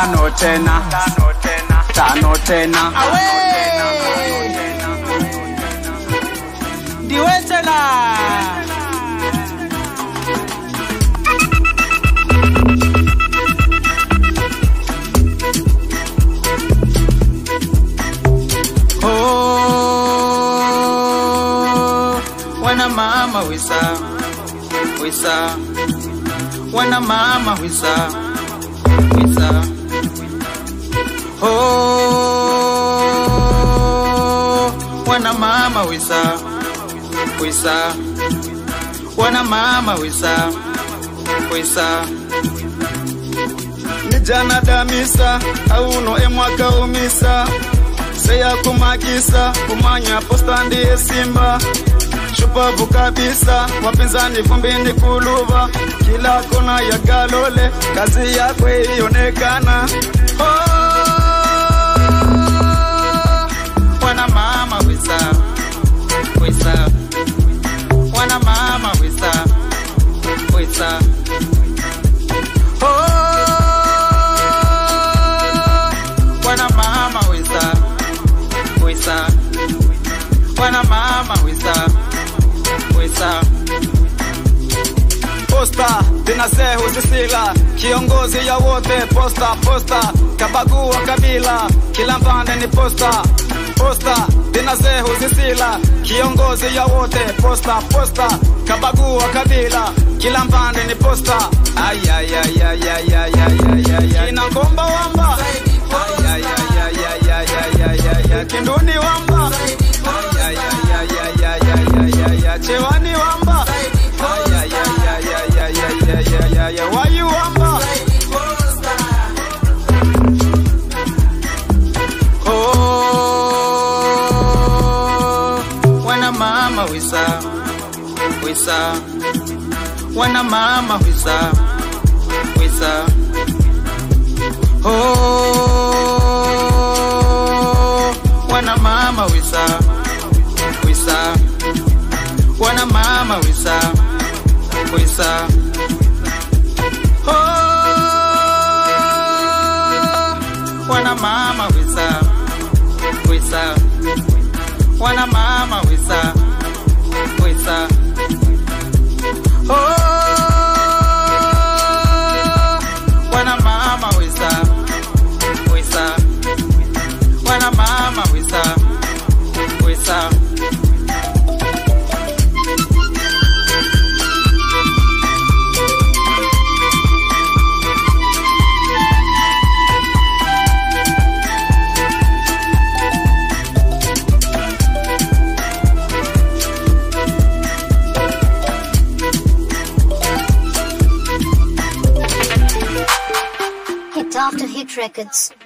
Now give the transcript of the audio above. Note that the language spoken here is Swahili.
tano tena tano tena Awe! Ndiwe tena. Oh, wana mama wisa wisa wana mama wisa wisa Oh, wana mama wisa wisa wana mama wisa wisa nijana damisa auno emwaka umisa seya kumagisa kumanya posta ndiye simba shupavu kabisa wapinzani vumbini kuluva kila kona ya galole kazi yakwe ionekana Oh, wana mama wisa wisa wana mama wisa wisa Oh, wana mama wisa wisa wana mama wisa wisa posta dinasehu sisila kiongozi ya wote posta posta kabagua kabila kila mpande ni posta posta dinasehu sisila kiongozi ya wote posta posta kabagua kabila kila mpande ni posta kina ngomba wamba Ay, ay, ay, ay, ay, ay, ay, ay, ay, ay. kinduni wamba Ay, ay, ay, ay, ay, ay, ay, ay, ay. chewani wamba Ay, ay, ay, ay, ay, ay, ay, ay, ay, ay, ay. wayu wamba Oh, wana mama wisa wisa wana mama wisa wisa Oh, wana mama wisa wisa wana mama wisa wisa Oh, wana mama wisa wisa wana mama wisa wisa oh wana mama wisa wisa wana mama wisa wisa Hit after hit records.